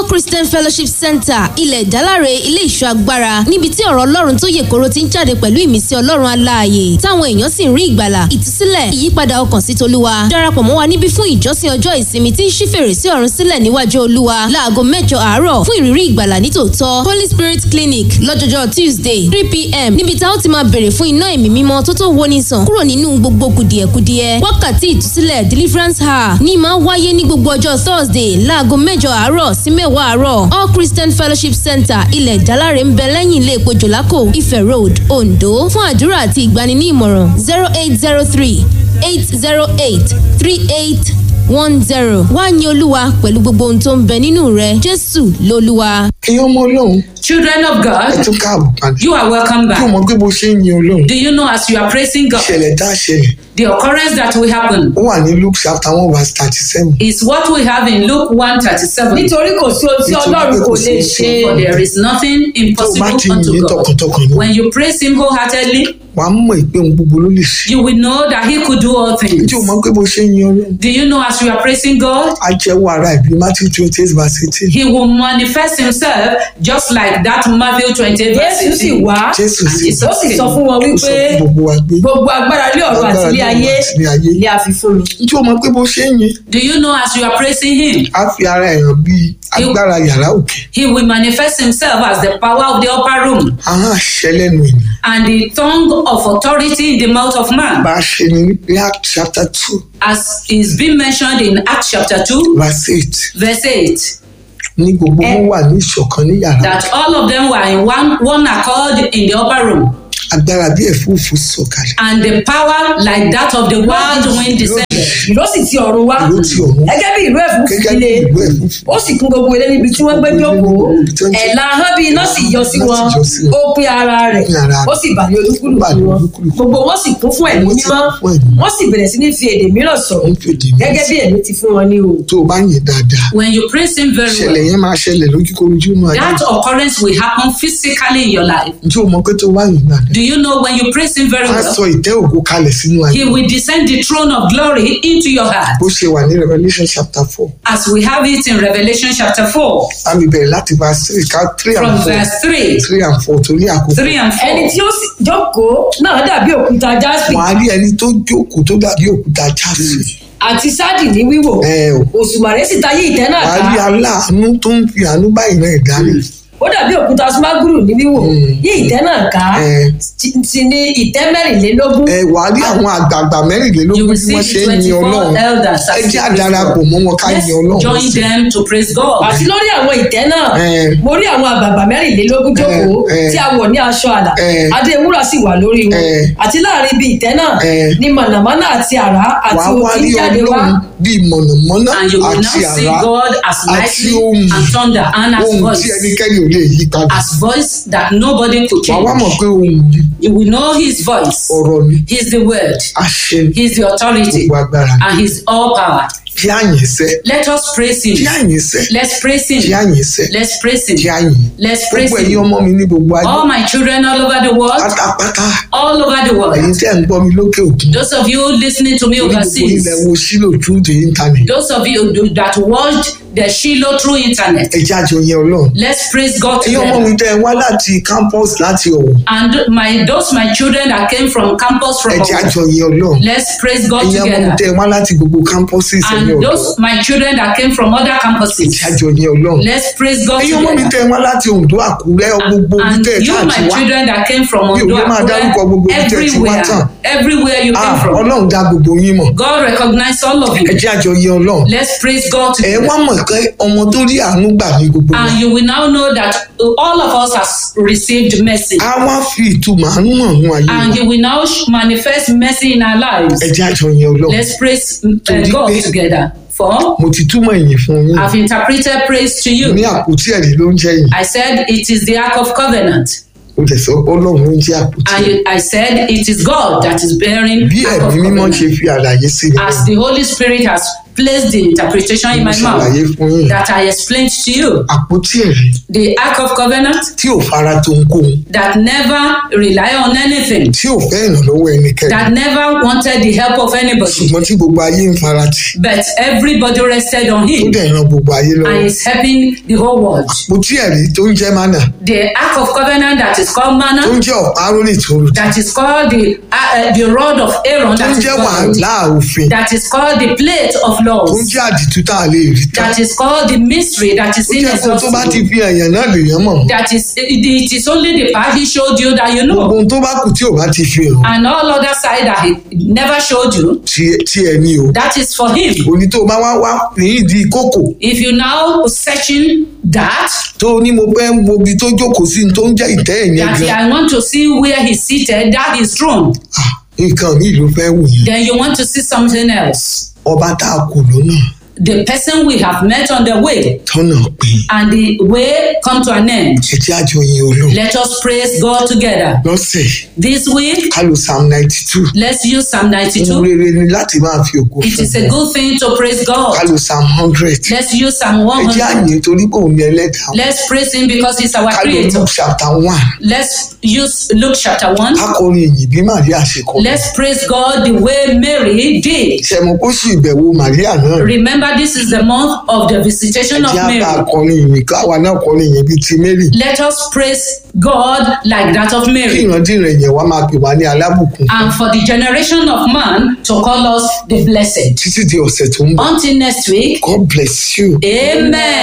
christian fellowship center ilẹ̀ ìdáláre ilé ìṣọ́ agbára níbi tí ọ̀rọ̀ ọlọ́run tó yè koro ti ń jáde pẹ̀lú ìmísí ọlọ́run aláàyè táwọn èèyàn sì ń rí ìgbàlà ìtúsílẹ̀ ìyípadà ọkàn sí tolúwa darapọ̀ mọ́ wa níbí fún ìjọsìn ọjọ́ ìsinmi tí ń ṣí fèrèsé ọ̀run sílẹ̀ níwájú olúwa láago mẹ́jọ àárọ̀ fún ìrírí ìgbàlà nítòótọ́ holy spirit clinic lọ́jọ́jọ́ tuesday three pm níbi tá ó ti máa bèrè fún iná ẹ̀mí mímọ́ tó tó woni sàn kúrò nínú gbogbo kùdìẹ̀kudiẹ wákàtí ìtúsílẹ̀ deliverance hour ní máa wáyé ní gbogbo ọjọ́ thursday láago mẹ́jọ àárọ̀ sí mẹ́wàá àárọ̀ all christian fellowship center ilẹ̀ ìdáláre ń bẹ lẹ́yìn ilé epo jòlákò ifẹ̀ road ondo fún àdúrà àti ìgbani ní ìmọ̀ràn zero eight zero three eight zero eight three eight one zero wá ní olúwa pẹ̀lú gbogbo ohun tó ń bẹ nínú rẹ jésù lolúwa. ẹ̀yin ọmọ ọlọ́run Children of ẹ God, tún káàbọ̀ padà you are welcome kí o back. mọ̀ pé bó ṣe ń yin ọlọ́run Do you know as you are praising God, ìṣẹ̀lẹ̀ tá a ṣẹlẹ̀ the occurrence that will happen ó wà ní luke chapter one verse thirty seven is what we have in Luke 137. nítorí kò sí ohun tí Nítorí ọlọ́run pé kò kò sí lè ohun tí ṣe For there is nothing tó o bá impossible ti yin unto ní God. tọkàntọkàn ni When you praise Him wholeheartedly, wà á mọ̀ pé ohun gbogbo ló lè ṣe you will know that He could do all things. tí o mọ̀ pé bó ṣe ń yin ọlọ́run Do you know as you are praising God, á jẹ́wọ́ ara ìbí matthew twenty eight verse eighteen He will manifest Himself just like that Matthew 28 verse jésù sì 18. wá jésù And sì it's ó sì sọ fún wọn ó wípé sọ fún gbogbo wa pé gbogbo agbára ilé ọ̀run àti ilé Agbára ilé ayé ọ̀run àti ilé ayé. ilé àfi fún mi. tí o mọ̀ pé bó ṣe ń yin Do you know as you are praising Him, á fi ara ẹ̀ hàn bí agbára yàrá òkè He will manifest Himself as the power of the upper room ahọ́n àṣẹ lẹ́nu ènìyàn and the tongue of authority in the mouth of man, bá a ṣe ní ní act chapter two as is being mentioned in Acts chapter 2, verse eight verse 8, ní gbogbo wọn wà ní ìṣọ̀kan ní yàrá that all of them were in one, one accord in the upper room, agbára bí ẹ̀fúùfù sọ̀kalẹ̀ and the power like that of the wild wind descended. ìlú sì ti ọ̀run wá Ìlú ti ọ̀run. gẹ́gẹ́ bí ìlú ẹ̀fún gẹ́gẹ́ bí ilé ìlú ẹ̀fúùfù ó sì kún gbogbo ilé níbi tí wọ́n gbé jókòó Níbi tí wọ́n ti- ẹ̀la ahọ́n bí iná sì yọ sí Iná wọn sì yọ sí wọn. ó pín ara rẹ̀ Ó pín ara rẹ̀. ó sì bà ní Ó bà olúkúlùkù ní wọn olúkúlùkù. gbogbo wọn sì kún fún ẹ̀mí Wọ́n sì mímọ́ kún fún ẹ̀mí. wọ́n sì bẹ̀rẹ̀ sí ní fi èdè mìíràn sọ̀rọ̀ Wọ́n fi èdè mìíràn gẹ́gẹ́ bí ẹ̀mí ti fún wọn ní o. tó o bá yìn dáadáa When you praise Him very ìṣẹ̀lẹ̀ well, yẹn máa ṣẹlẹ̀ lójúkorojú nù ayé that occurrence will happen physically in your life. ǹjẹ́ o mọ̀ pé tó o bá yìn dáadáa Do you know when you praise Him very á well, sọ ìtẹ́ ògo kalẹ̀ sínú ayé He will descend the throne of glory into your heart, bó ṣe wà ní revolution chapter four as we have it in Revelation chapter 4, àmì bẹ̀rẹ̀ láti verse three ká three and from four verse 3, three and four torí àkókò 3 and ẹni 4. tí ó sì jókòó náà dàbí òkúta jaspi wọ́n á rí ẹni tó jókòó tó dàbí òkúta jáde àti sáàdì ní wíwò ẹ o òṣùmàrè sì tayé ìtẹ́ náà wọ́n á rí ká aláàánú tó ń fi àánú báyìí náà dárí ó dàbí òkúta smaguru ní wíwò yí ìtẹ́ náà ká Eh. ti- ti ní ìtẹ́ mẹ́rìnlélógún ẹ wà á rí àwọn àgbààgbà You mẹ́rìnlélógún will bí see wọ́n ṣe the ń yin 24 ọlọ́run elders ẹ as jẹ́ they praise àdarapọ̀ God. mọ́ wọn ká Let's yin ọlọ́run join them to praise God. àti lórí àwọn ìtẹ́ náà Eh. mo rí àwọn àgbààgbà mẹ́rìnlélógún jókòó Eh, eh. tí a wọ̀ ní aṣọ àlà Eh. adé wúrà sì wà lórí wọn Eh. àti láàrin ibi ìtẹ́ náà Eh. ni mànàmáná àti àrá wà àti á wá òkè rí jáde wá ọlọ́run bíi mọ̀nàmọ́ná And you will now àti see àrá God as àti lightning ohun and thunder and as ohun tí voice, ẹnikẹ́ni ò lè yí padà as voice that nobody could wà á wá mọ̀ change. pé ohun yìí You will know His voice. ọ̀rọ̀ ni He's the word. àṣẹ ni He's the authority. gbogbo agbára ni And He's all power. kí àyìn sẹ́ Let us praise kí Him. àyìn sẹ́ Let's praise kí Him. àyìn sẹ́ Let's praise kí Him. àyìn Let's praise gbogbo ẹ̀yin Him. ọmọ mi ní gbogbo ayé All my children all over the world, pátápátá all over the ẹ̀yin world. tẹ́ ń gbọ́ mi lókè òkun Those of you listening to me orí gbogbo overseas, ilẹ̀ wo sílò through the internet those of you that watched the Shiloh through internet, ẹ jẹ́ àjọ yẹn ọlọ́run let's praise God ẹ̀yin ọmọ mi together. tẹ́ ẹ wá láti campus láti ọ̀wọ̀ And my those my children that came from campus from ẹ jẹ́ Owo, àjọ yẹn ọlọ́run let's praise God ẹ̀yin ọmọ mi together. tẹ́ ẹ wá láti gbogbo campuses ẹ̀yin And ọ̀dọ́ those my children that came from other ẹ jẹ́ campuses, àjọ yẹn ọlọ́run let's praise God ẹ̀yin ọmọ mi together. tẹ́ ẹ wá láti Oǹdó Àkúrẹ́ gbogbo ibi And tẹ́ ẹ you, káàkiri my wá children that came from Mi ò Ondo, ní máa dárúkọ gbogbo Akure, ibi tẹ́ ẹ ti wá tán. everywhere, everywhere you Ah, came from, ọlọ́run dá gbogbo yín mọ̀ God recognize all of ẹ you. jẹ́ àjọ yẹn ọlọ́run Let's praise God ẹ together. wá mọ̀ pé ọmọ tó rí àánú gbà ní gbogbo wa And you will now know that all of us has received mercy. á wá fi ìtumọ̀ àánú hàn nínú ayé And wa you will now sh- manifest mercy in our lives. ẹ jẹ́ àjọ yẹn ọlọ́run Let's praise uh, Torí God pé- together. For mo ti túmọ̀ ìyìn fún yín I've interpreted praise to ní you. àpótí ẹ̀rí ló ń jẹ́ yìí I said it is the ark of covenant. ó dẹ̀ sọ ọlọ́run ló ń jẹ́ àpótí And ẹ̀rí you- I said it is God that is bearing bí ark of ẹ̀mí mímọ́ covenant. ṣe fi àlàyé sí i As the Holy Spirit has placed the interpretation in mo my ṣàlàyé mouth fún yín that I explained to you. àpótí ẹ̀rí The Ark of Covenant tí ò fara tó ń kó un that never rely on anything, tí ò fẹ́ ìrànlọ́wọ́ ẹnikẹ́ni that never wanted the help of anybody, ṣùgbọ́n tí gbogbo ayé ń fara tì but everybody rested on tó him dẹ̀ ran gbogbo ayé lọ́wọ́ and is helping the whole world. àpótí ẹ̀rí tó ń jẹ́ mánà The Ark of Covenant that is called tó ń manna, jẹ́ ọ̀pá rólì tó rù that is called the uh, uh, the rod of Aaron, tó ń that is jẹ́ called, wàhálà òfin that is called the plate of tó ń laws, jẹ́ àdìtú tá a lè rí tán that is called the mystery that is ó jẹ́ kó tó bá ti inexhaustible. fi èèyàn náà lèèyàn mọ̀ mọ́ That is it, it is only the part he showed you that you gbogbo know, ohun tó bá kù tí ò bá ti fi hàn and all other side that he never showed you. tí tí ẹ ní o That is for him. òní tó bá wá wá ní ìdí kókò If you now searching that, tó ní mo fẹ́ ń wo ibi tó jókòó sí ní tó ń jẹ́ ìtẹ́ ẹ̀yẹn that gan I want to see where he's seated, that is throne, Ah, nǹkan míì ló fẹ́ wù yẹn then you want to see something else. ọba tá a kù lọ́nà The person we have met on the way, tọ́nà pín and the way come to an end. ẹjẹ́ àjọ yin olóhùn Let us praise God together. lọ́sẹ̀ This week, ká lo psalm ninety two let's use Psalm ohun 92. rere ni láti máa fi ògo It fún is a good thing to praise ká God. lo psalm hundred Let's use Psalm ẹjẹ́ 100. àyè torí pé òun ni ẹlẹ́dàá Let's praise Him because He's our ká lo Creator. luke chapter one Let's use Luke chapter 1. ká kọrin ìyìn bí màríà ṣe kọ Let's praise God the way Mary did. ṣẹ̀mọ̀ kó sì ìbẹ̀wò màríà náà Remember, this is the month of the visitation of ẹjẹ́ àbá Mary. kọrin ìyìn káwa náà kọrin ìyìn bíi ti mary Let us praise God like that of kí Mary. ìrandíran yẹn wá máa pè wá ní alábùkún And for the generation of man to call us the blessed. títí di ọ̀sẹ̀ tó ń bọ̀ Until next week, God bless you. Amen.